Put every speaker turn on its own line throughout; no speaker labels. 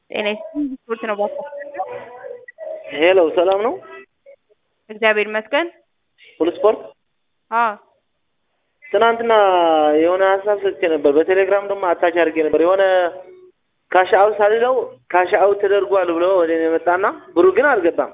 ጤና ይስጥልኝ ስፖርት ነው ባካ
ሄሎ ሰላም ነው?
እግዚአብሔር ይመስገን።
ሁሉ ስፖርት
አዎ
ትናንትና የሆነ ሀሳብ ሰጥቼ ነበር። በቴሌግራም ደግሞ አታች አድርጌ ነበር። የሆነ ካሽ አውት ሳልለው ካሽ አውት ተደርጓል ብሎ ወደ እኔ መጣና ብሩ ግን አልገባም።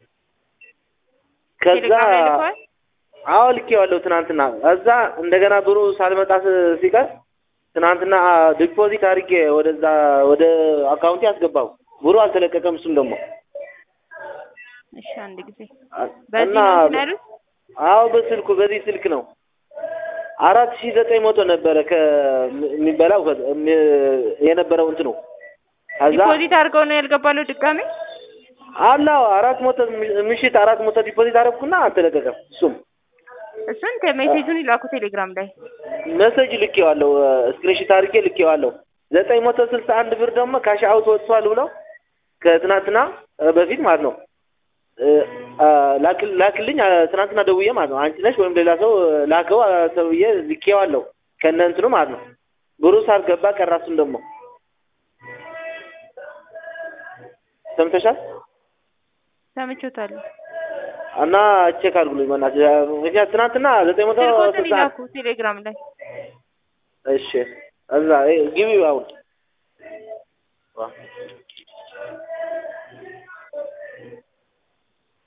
ከዛ
ቴሌግራም ላይ ልከዋል?
አዎ ልኬዋለሁ ትናንትና። እዛ እንደገና ብሩ ሳልመጣ ስ- ሲቀር ትናንትና ዲፖዚት አድርጌ ወደዛ ወደ አካውንቴ አስገባው። ብሩ አልተለቀቀም። እሱም ደግሞ
እሺ አንድ ጊዜ
አ-
በዚህ
እና
ነው እንትን ያሉት?
አዎ በስልኩ በዚህ ስልክ ነው። አራት ሺህ ዘጠኝ መቶ ነበረ ከሚበላው የነበረው እንትኑ ከዛ
ዲፖዚት አድርገው ነው ያልገባለው ድጋሜ?
አላው አራት መቶ ምሽት አራት መቶ ዲፖዚት አደረኩና አልተለቀቀም። እሱም
እሱን ሜሴጁን ይላኩ ቴሌግራም ላይ።
መሰጅ ልኬዋለሁ፣ ስክሪንሽት አድርጌ ልኬዋለሁ። ዘጠኝ መቶ ስልሳ አንድ ብር ደግሞ ካሽ አውት ወጥቷል ብለው ከትናንትና በፊት ማለት ነው እ፣ አ፣ ላክል- ላክልኝ አ፣ ትናንትና ደውዬ ማለት ነው። አንቺ ነሽ ወይም ሌላ ሰው ላከው አ፣ ተብዬ ልኬዋለሁ ከነ እንትኑ ማለት ነው። ብሩ ሳልገባ ቀረ። እሱም ደግሞ ሰምተሻል
ሰምቼዎታለሁ።
እና ቼክ አድርጉልኝ በእናትሽ። ምክንያት ትናንትና ዘጠኝ መቶ
ስልኮትን
ስልሳ
ይላኩ ቴሌግራም ላይ።
እሺ፣ እዛ ግቢው አሁን